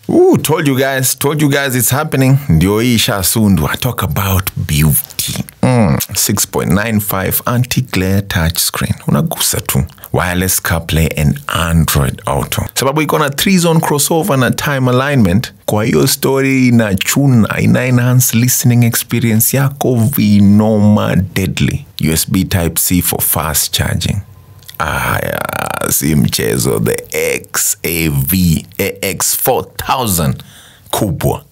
Ooh, told you guys, told you guys it's happening. Ndio hii ishasundwa. Talk about beauty. Mm, 6.95 anti-glare touchscreen. Unagusa tu. Wireless CarPlay and Android Auto. Sababu iko na 3-zone crossover na time alignment. Kwa hiyo story inachuna, ina enhance listening experience yako vinoma deadly. USB Type-C for fast charging. Aya, si mchezo. The XAV AX4000 kubwa